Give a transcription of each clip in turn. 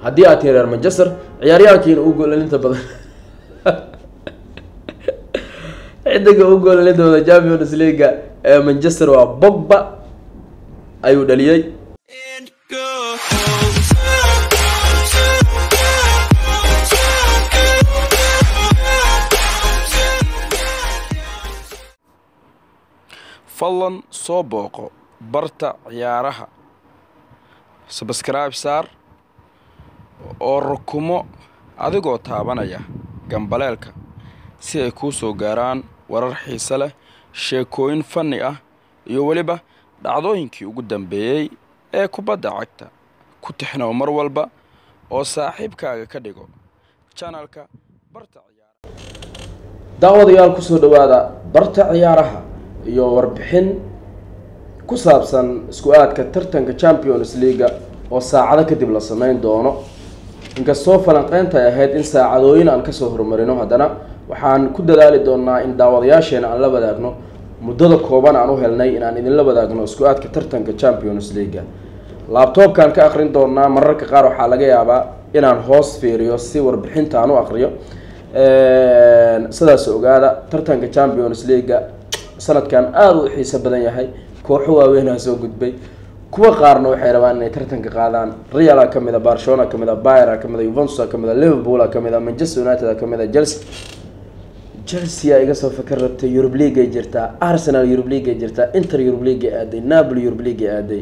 haddii aad tihi reer manchester ciyaaryahankiina u goolalinta badan xidiga u goolalinta champions leaga ee manchester waa bogba ayuu dhaliyey fadlan soo booqo barta ciyaaraha sabskribe saar oo rukumo adigoo taabanaya gambaleelka si ay kuu soo gaaraan warar xiise leh sheekooyin fanni ah iyo weliba dhacdooyinkii ugu dambeeyey ee kubadda cagta ku tixnow mar walba oo saaxiibkaaga ka dhigo janalka barta ciyaaraha daawadayaal kusoo dhawaada barta ciyaaraha iyo warbixin ku saabsan isku aadka tartanka champions leaga oo saacado kadib la sameyn doono inkastoo falanqeynta ay ahayd in saacadooyin aan kasoo horumarino haddana waxaan ku dadaali doonaa in daawadayaasheena aan la wadaagno muddada kooban aan u helnay inaan idinla wadaagno isku aadka tartanka champions leaga laabtoobkaan ka aqrin doonaa mararka qaar waxaa laga yaabaa inaan hoos fiiriyo si warbixinta aan u aqriyo sidaas ogaada tartanka champions leaga sanadkan aada u xiiso badan yahay kooxo waaweynaa soo gudbay kuwa qaarna waxay rabaan inay tartanka qaadaan reala kamid a barcelona kamid a byra kamid a yuventus kamid a liverpool kamid a manchester united kamid a chelsea chelsea iga soo fakar rabtay eurub league ay jirtaa arsenal eurub league ay jirtaa inter eurub league ay aaday napoli eurub league ay aaday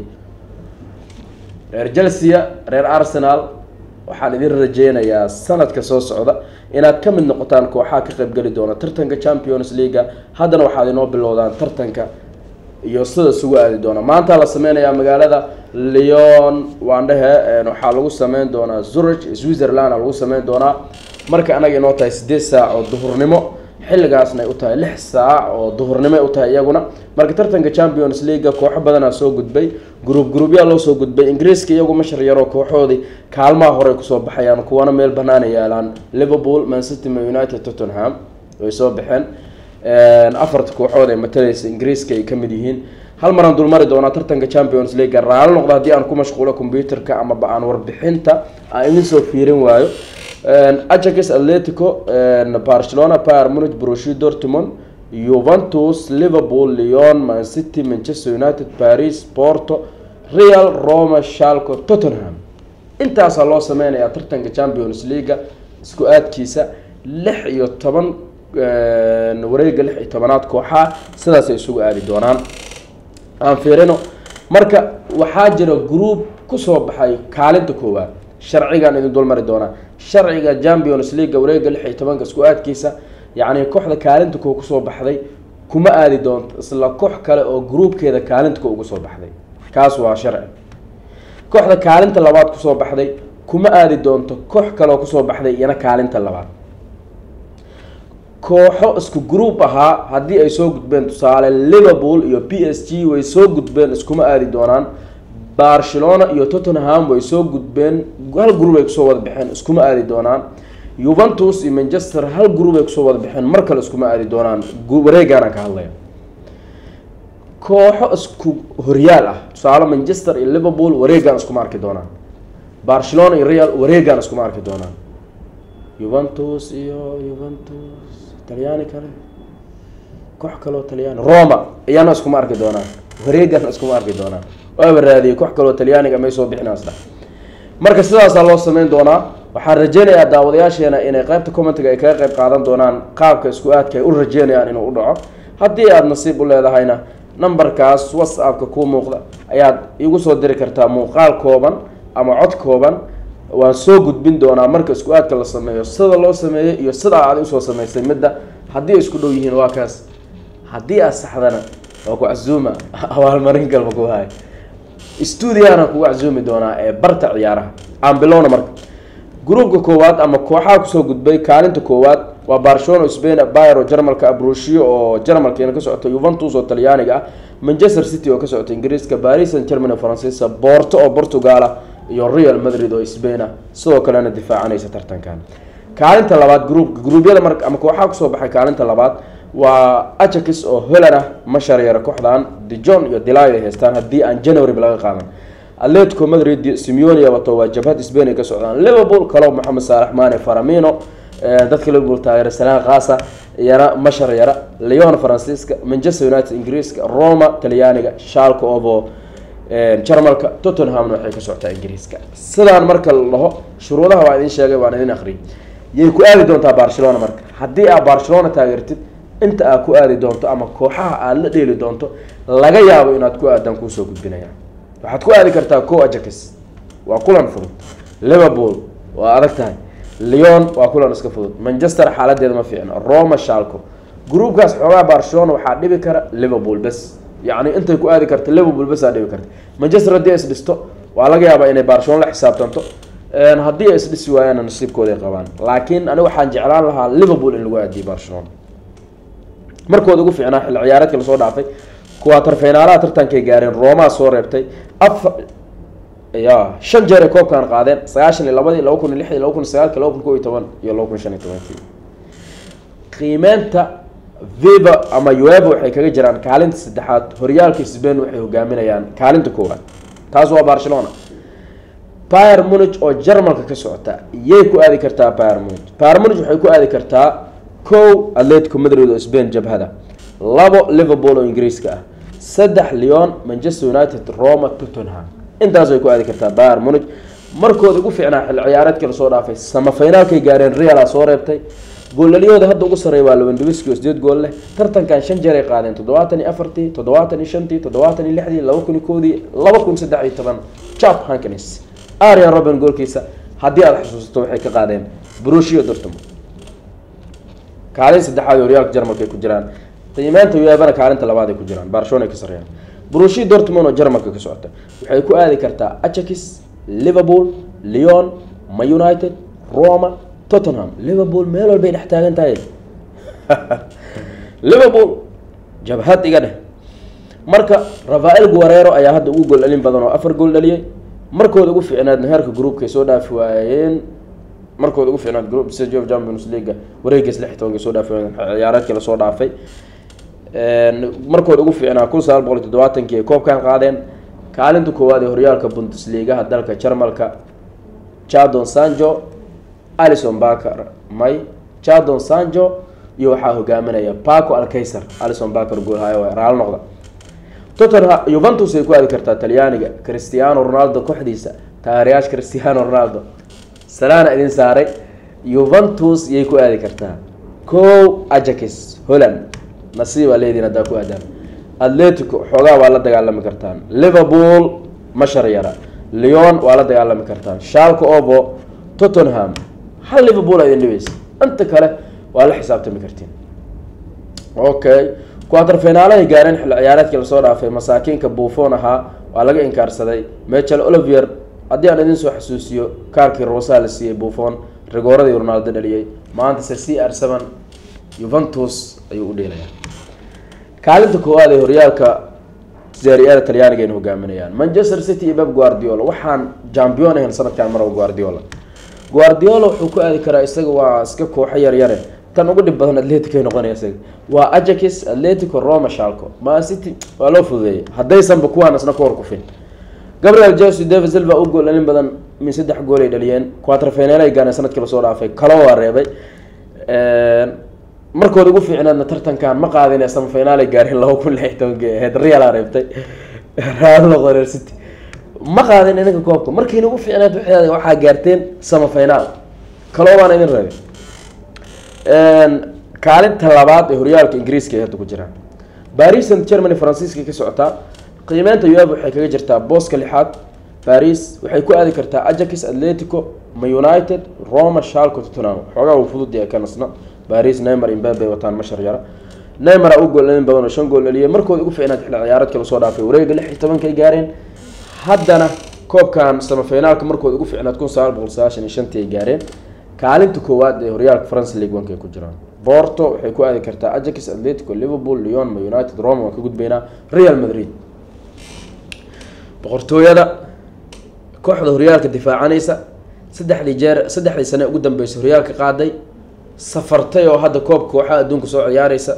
reer chelsea reer arsenal waxaan idin rajeynayaa sanadka soo socda inaad ka mid noqotaan kooxaha ka qaybgeli doona tartanka champions leaga haddana waxaad inoo bilowdaan tartanka iyo sida isugu aadi doona maanta la sameynayaa magaalada leon waandhehe waxaa lagu sameyn doonaa zurich switzerland lagu sameyn doonaa marka anaga inoo tahay sideed saac oo duhurnimo xilligaasna ay u tahay lix saac oo duhurnimo ay u tahay iyaguna marka tartanka champions leaga kooxo badanaa soo gudbay gruub gruubyaa loo soo gudbay ingiriiska iyagu mashar yaroo kooxoodii kaalmaha horey kusoo baxayaan kuwana meel banaana yaalaan liverpool mancity ma united tottenham way soo baxeen afarta kooxood ee matalaysa ingiriiska ay kamid yihiin hal maraan dulmari doonaa tartanka champions leaga raali noqda haddii aan ku mashquulo computerka amaba aan warbixinta aan idin soo fiirin waayo ajax atletico barcelona pyr munich borussia dortmund juventus liverpool leon mancity manchester united paris porto real roma shalco tottenham intaasaa loo sameynayaa tartanka champions leaga isku aadkiisa lix iyo toban wareega lix iyo tobanaad kooxaa sidaasay isugu aadi doonaan aan fiirino marka waxaa jira group kusoo baxay kaalinta koowaad sharcigaan idin dulmari doonaa sharciga champions leaga wareega lix iyo tobanka isku aadkiisa yacni kooxda kaalinta koo kusoo baxday kuma aadi doonto isla koox kale oo groupkeeda kaalinta ko ugu soo baxday kaas waa sharci kooxda kaalinta labaad kusoo baxday kuma aadi doonto koox kaleoo kusoo baxday iyana kaalinta labaad kooxo isku group ahaa haddii ay soo gudbeen tusaale liverpool iyo p s g way soo gudbeen iskuma aadi doonaan barcelona iyo tottenham way soo gudbeen hal group ay kusoo wada baxeen iskuma aadi doonaan juventus iyo manchester hal group ay kusoo wada baxeen mar kale iskuma aadi doonaan wareegaanaan ka hadlaya kooxo isku horyaal ah tusaale manchester iyo liverpool wareegaan iskuma arki doonaan barcelona iyo real wareegaan iskuma arki doonaan juventus iyo juventus talyaani kale koox kaleo talyaani roma iyana iskuma arki doonaan wareegana iskuma arki doonaan waaba raadiyay koox kaleo talyaaniga may soo bixinaasda marka sidaasaa loo sameyn doonaa waxaan rajeynayaa daawadayaasheena inay qeybta commentiga ay kaga qeyb qaadan doonaan qaabka isku aadka ay u rajeynayaan inuu u dhaco haddii aada nasiib u leedahayna numberkaas whatsappka kuu muuqda ayaad igu soo diri kartaa muuqaal kooban ama cod kooban waan soo gudbin doonaa marka isku aadka la sameeyo sida loo sameeyey iyo sida aad usoo sameysay midda haddii ay isku dhow yihiin waa kaas haddii aad saxdana waa ku casuuma abaalmarin galma ku hay stuudiyaana kugu casuumi doonaa ee barta ciyaaraha aan bilowna marka gruupka koowaad ama kooxaha kusoo gudbay kaalinta koowaad waa barcelona spain byro jarmalka abrushiyo oo jarmalkiina ka socota juventus oo talyaaniga ah manchester city oo ka socota ingiriiska paris saint germany faransiiska borto oo portugala iyo real madrid oo spain ah sidoo kalena difaacanaysa tartankan kaalinta labaad gruupka gruubyada mar ama kooxaha kusoo baxay kaalinta labaad waa ajax oo holland ah ma sharyara kooxdan dijon iyo dilay ay haystaan haddii aan january laga qaadan atletico madrid simeone wato waa jabhad spain ay ka socdaan liverpool kalo maxamed saalax mane faramino dadka liverpool taageera salaan khaasa yara mashar yara leon faransiiska manchester united ingiriiska roma talyaaniga shalka ovo jarmalka tottenhamna waxay ka socotaa ingiriiska sidaan marka la dhaho shuruudaha waa idin sheegay waan idin akhriyay yay ku aadi doontaa barcelona marka haddii aad barcelona taageertid inta aad ku aadi doonto ama kooxaha aad la dheeli doonto laga yaabo inaad ku aadaan kuusoo gudbinaya waxaad ku aadi kartaa co ajax waa kulan fudud liverpool waa adag tahay leon waa kulan iska fudud manchester xaaladeeda ma fiicno roma shalco gruubkaas xoogaa barcelona waxaa dhibi kara liverpool bes yacni intay ku aadi karta liverpool bes aa dhibi karta manchester haddii ay isdhisto waa laga yaabaa inay barcelona la xisaabtanto haddii ay isdhisi waayaana nasiibkooday qabaan laakiin aniga waxaan jeclaan lahaa liverpool in lagu aadiyo barcelona markooda ugu fiicnaa xilli ciyaareedka lasoo dhaafay kuwaatar finaalaha tartankay gaareen roomaa soo reebtay afar ya shan jeer ay koobkan qaadeen sagaashan iyo labadii laba kun iyo lixdii laba kun iyo sagaalki laba kun kow iyo toban iyo laba kun shan iyo tobankii qiimeynta viva ama ueva waxay kaga jiraan kaalinta saddexaad horyaalka sbain waxay hogaaminayaan kaalinta koowaad taas waa barcelona pyr munich oo jarmalka ka socota yay ku aadi kartaa pyr munich pyr munich waxay ku aadi kartaa kow atletico madrid oo spain jabhada labo liverpool oo ingiriiska ah saddex leon manchester united roma tottenham intaas way ku aadi kartaa pyr munich markooda ugu fiicnaa xilli ciyaareedkii lasoo dhaafay samafinaalkay gaareen reala soo reebtay goolaliyooda hadda ugu sarreeya waa lewandowski oo sideed gool leh tartankan shan jeer ay qaadeen toddobaatan iyo afartii toddobaatan iyo shantii toddobaatan iyo lixdii laba kun iyo koodii laba kun saddex iyo toban chap hankanis arian robin goolkiisa haddii aada xusuusato waxay ka qaadeen brushio dortmund kaalin saddexaad horyaalka jarmalka ay ku jiraan qiimeynta uebana kaalinta labaad ay ku jiraan barcelona ay ka sarreeyaan brushio dortmund oo jarmalka ka socota waxay ku aadi kartaa ajax liverpool leon ma united roma tottenham liverpool meel walbay dhex taagan tahay liverpool jabhad iga dheh marka rafael guarero ayaa hadda ugu gool dhalin badan oo afar gool dhaliyay markooda ugu fiicnaadna heerka groupkay soo dhaafi waayeen markooda ugu fiicnaad group stage of champions league wareegiis lix iyo tobanka soo dhaafi waayeen ciyaareedkii lasoo dhaafay markooda ugu fiicnaa kun sagaal boqol iyo toddobaatankii ay koobkan qaadeen kaalinta koowaad ee horyaalka bundesligaha dalka jarmalka jadon sanjo alison baker may jadon sanjo iyo waxaa hogaaminaya paco alkaiser alison baker goolhayo waa raal noqda tottenham juventus ay ku aadi kartaa talyaaniga cristiano ronaldo kooxdiisa taageerayaasha cristiano ronaldo salaana idin saaray juventus yay ku aadi kartaa kow ajax holland nasiibaa leediin haddaa ku aadaan atletico xoogaa waa la dagaalami kartaan liverpool mashar yara leon waa la dagaalami kartaan shalka ovo tottenham hal liverpool a idin dhibaysa inta kale waa la xisaabtami kartiin okay quater finaalahay gaareen xilli ciyaareedkii lasoo dhaafay masaakiinka buufon ahaa waa laga inkaarsaday michel olivier haddii aan idin soo xasuusiyo kaarkii rosaa la siiyey buufon rigooradii ronaldo dhaliyey maanta se c r seven juventus ayuu u dheelayaa kaalinta koowaad ee horyaalka serie-ada talyaaniga ayna hogaaminayaan manchester city iyo beb guardiola waxaan jambion ahayn sanadkan maraba guardiola guardiola wuxuu ku aadi karaa isaga waa iska kooxo yaryare tan ugu dhib badan atletic ay noqonaya isaga waa ajax atletico roma shalco man city waa loo fududeeyay haddaysanba kuwaan isna ka hor kufin gabriel jose david silva u gool dhalin badan min saddex gool ay dhaliyeen quater final ay gaareen sanadkii lasoo dhaafay kalo waa reebay markooda ugu fiicnaadna tartankan ma qaadin samafinal ay gaareen laba kun lix tobankii ahayd reala reebtay raal noqon city ma qaadin idinka koobka markiina ugu fiicnaad waxeeda waxaa gaarteen samafinal kaloo baan idin reebay kaalinta labaad ee horyaalka ingiriiska ay hadda ku jiraan baris and germany faransiiska ka socotaa qiimeynta uev waxay kaga jirtaa booska lixaad baris waxay ku aadi kartaa ajax atletico ma united roma shalco tottenham xoogaa uu fudud yahay kanasna baris neymar imbabe wataan mashar yara neymara u gool dhalin badan oo shan gool dhaliyay markooda ugu fiicnaad xilli ciyaareedka lasoo dhaafay wareega lix iyo tobankay gaareen haddana koobkan samafinaalka markooda ugu fiicnaad kun sagaal boqol sagaashan iyo shantii ay gaareen kaalinta koowaad ee horyaalka france league one ay ku jiraan borto waxay ku aadi kartaa ajax atletico liverpool leon ma united roma waan ka gudbaynaa real madrid boqortooyada kooxda horyaalka difaacanaysa saddexdii jeer saddexdii sane ugu dambeysay horyaalka qaaday safartay oo hadda koob kooxaha adduunka soo ciyaareysa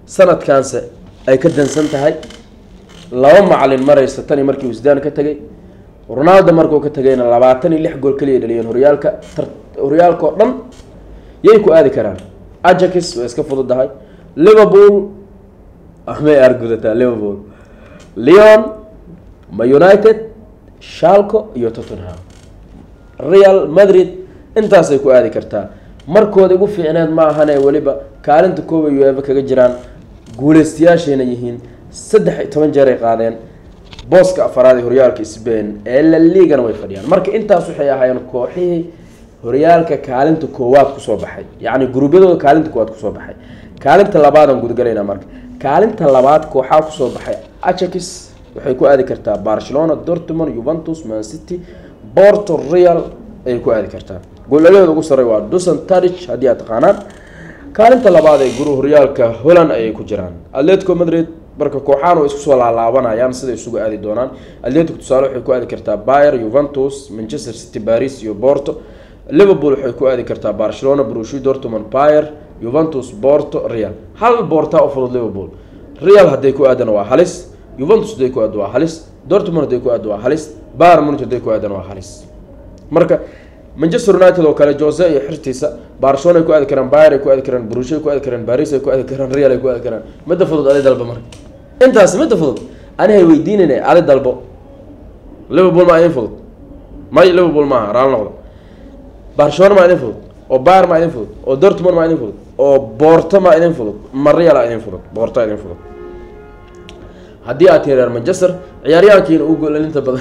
sanadkaanse ay ka dansan tahay laba macalin mareysa tani markii uu sidaan ka tegay ronaldo markuu ka tagayna labaatan iyo lix gool kaliya dhaliyeen horyaalka horyaalka oo dhan yay ku aadi karaan ajax way iska fududahay liverpool may argudataa liverpool leon ma united shalco iyo tottenham real madrid intaasay ku aadi kartaa markooda ugu fiicneed ma ahane weliba kaalinta kooba uefa kaga jiraan guuleystayaashayna yihiin saddex iyo toban jeer ay qaadeen booska afaraad ee horyaalka sbain ee la liigana way fadhiyaan marka intaas waxay ahaayeen kooxihii horyaalka kaalinta koowaad kusoo baxay yacni guruubyadooda kaalinta koowaad kusoo baxay kaalinta labaadaan gudgalaynaa marka kaalinta labaad kooxaa kusoo baxay ajax waxay ku aadi kartaa barcelona dortmund juventus man city porto real ayay ku aadi kartaa goolalaheeda ugu sarey waa dusan tadich haddii aad taqaanaan kaalinta labaad ee guru horyaalka holland ayay ku jiraan atletico madrid marka kooxaan way isku soo laalaabanayaan siday isugu aadi doonaan atletico tusaale waxay ku aadi kartaa bayer juventus manchester city paris iyo porto liverpool waxay ku aadi kartaa barcelona brushi dortmund bayer juventus porto real hal boortaa u fudud liverpool real hadday ku aadana waa halis juventus hadday ku aado waa halis dortmund hadday ku aado waa halis bayer munich hadday ku aadana waa halis marka manchester united oo kale jose iyo xirtiisa barcelona ay ku aadi karaan bayer ay ku aadi karaan brush ay ku aadi karaan paris ay ku aadi karaan real ay ku aadi karaan midda fudud adi dalba marka intaas midda fudud anihay weydiinayna adi dalbo liverpool maa idin fudud may liverpool maaha raal noqdo barcelona maa idin fudud oo bayer maa idin fudud oo dortmund maa idin fudud oo boorto maa idin fudud ma real aa idin fudud boorto idin fudud haddii aad tihi reer manchester ciyaaryahankiina u goolalinta badan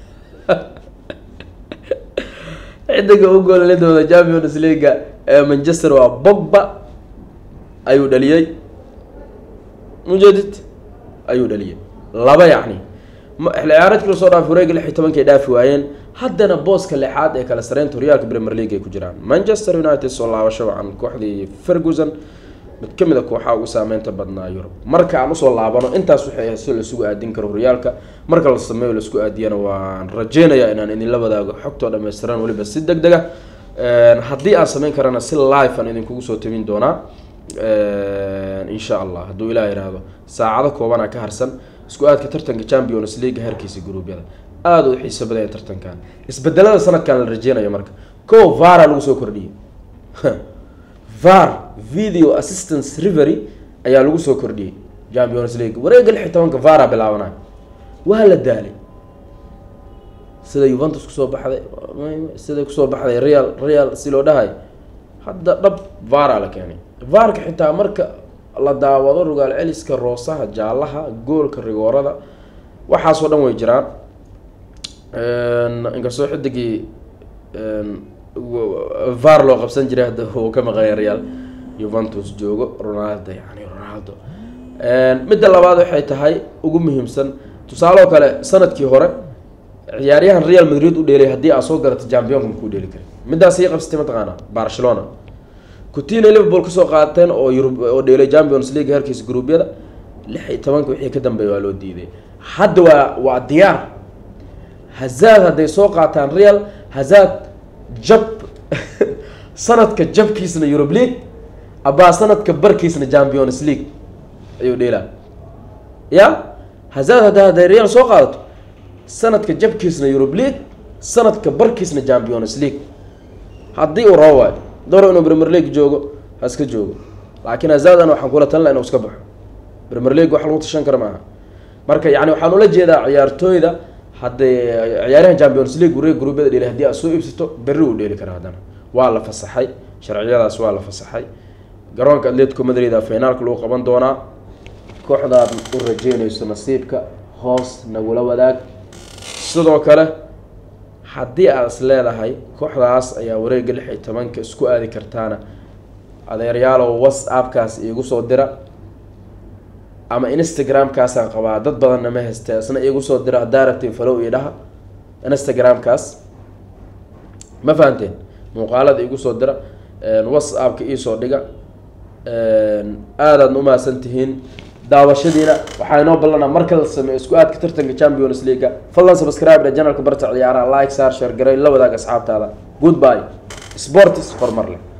xidiga u goolalitooda champions leaga ee manchester waa bogba ayuu dhaliyey mujedid ayuu dhaliyey laba yacni ciyaareedkii lasoo dhaafay wareega lix iyo tobankay dhaafi waayeen haddana booska lixaad ee kala sareynta horyaalka premier league ay ku jiraan manchester united soo laabasho wacan kooxdii ferguson mid ka mid a kooxaha ugu saameynta badnaa yurub marka aan usoo laabano intaas waxay ahayd si laisugu aadin karo horyaalka marka la sameeyo laisku aadiyana waan rajeynayaa inaan idinla wadaago xogtoo dhammaystiran weliba si deg dega haddii aan sameyn karana si live aan idinkugu soo tabin doonaa insha allah hadduu ilaah yidhaahdo saacado koobanaa ka harsan isku aadka tartanka champions league herkiisa gruubyada aada u xiiso badanya tartankan isbedelada sanadkan la rajeynayo marka ko vara lagu soo kordhiyey var video assistance rivery ayaa lagu soo kordhiyey champions league wareega lix iyo tobanka vara bilaabanayo waa la daalay sida juventus kusoo baxday siday kusoo baxday real real si loo dhahay hadda dhab vara la keenay varka xitaa marka la daawado rogaal celiska roosaha jaalaha goolka rigoorada waxaasoo dhan way jiraan inkastoo xidigii var loo qabsan jiray hadda uu ka maqanya real juventus joogo ronaldo yani ronaldo midda labaad waxay tahay ugu muhiimsan tusaaloo kale sanadkii hore ciyaaryahan real madrid u dheelay haddii aad soo garatay championka makuu dheeli karin middaas ii qabsatay mataqaana barcelona coutinho liverpool kasoo qaateen oo yurub oo dheelay champions league herkiisa gruubyada lix iyo tobanka wixii ka dambeeya waa loo diiday hadda waa waa diyaar hazad hadday soo qaataan real hazad jab sanadka jabkiisna eurub league abaa sanadka barkiisna champions league ayuu dheelaa ya hazad hadda hadday real soo qaadato sanadka jabkiisna eurub league sanadka barkiisna champions league haddii uu rabo waayo doro inuu premier league joogo ha iska joogo laakiin hazadan waxaan kula talina inuu iska baxo premier league wax lagu tashan kara maaha marka yani waxaan ula jeedaa ciyaartooyda hadday ciyaaryahan champions league wareeg gruubyada dheeli hadii aad soo iibsato berri uu dheeli karaa haddana waa la fasaxay sharciyadaas waa la fasaxay garoonka atletico madrid a finaalka lagu qaban doonaa kooxdaad u rajeynayso nasiibka hoos nagula wadaag sidoo kale haddii aad is leedahay kooxdaas ayaa wareega lix iyo tobanka isku aadi kartaana adeeryaalow whatsappkaas iigu soo dira ama instagram-kaasaan qabaa dad badanna ma hayste isna iigu soo dira haddaa rabtiin falow io dhaha instagram-kaas ma fahanteen muuqaalada iigu soo dira whatsappka iisoo dhiga aadaadna umahadsan tihiin daawashadiina waxaa inoo ballanaa marka la sameeyo isku aadka tartanka champions leaga fadlan subscribe janalka barta ciyaaraha like saar sheer garay la wadaag asxaabtaada goodbye sports horumar leh